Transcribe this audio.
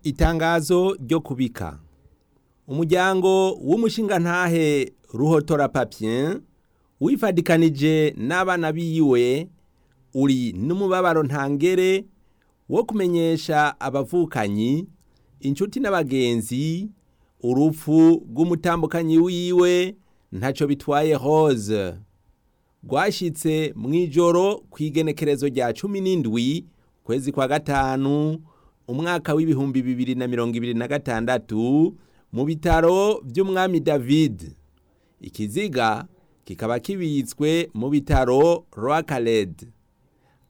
Itangazo ryo kubika umuryango w'umushingantahe Ruhotora Papien wifadikanije n'abana biwe uri n'umubabaro ntangere wo kumenyesha abavukanyi inshuti n'abagenzi urupfu rw'umutambukanyi wiwe ntaco bitwaye Rose rwashitse mw'ijoro kw'igenekerezo rya cumi n'indwi kwezi kwa gatanu umwaka w'ibihumbi bibiri na mirongo ibiri na gatandatu mu bitaro vy'umwami David ikiziga kikaba kibitswe mu bitaro Roi Khaled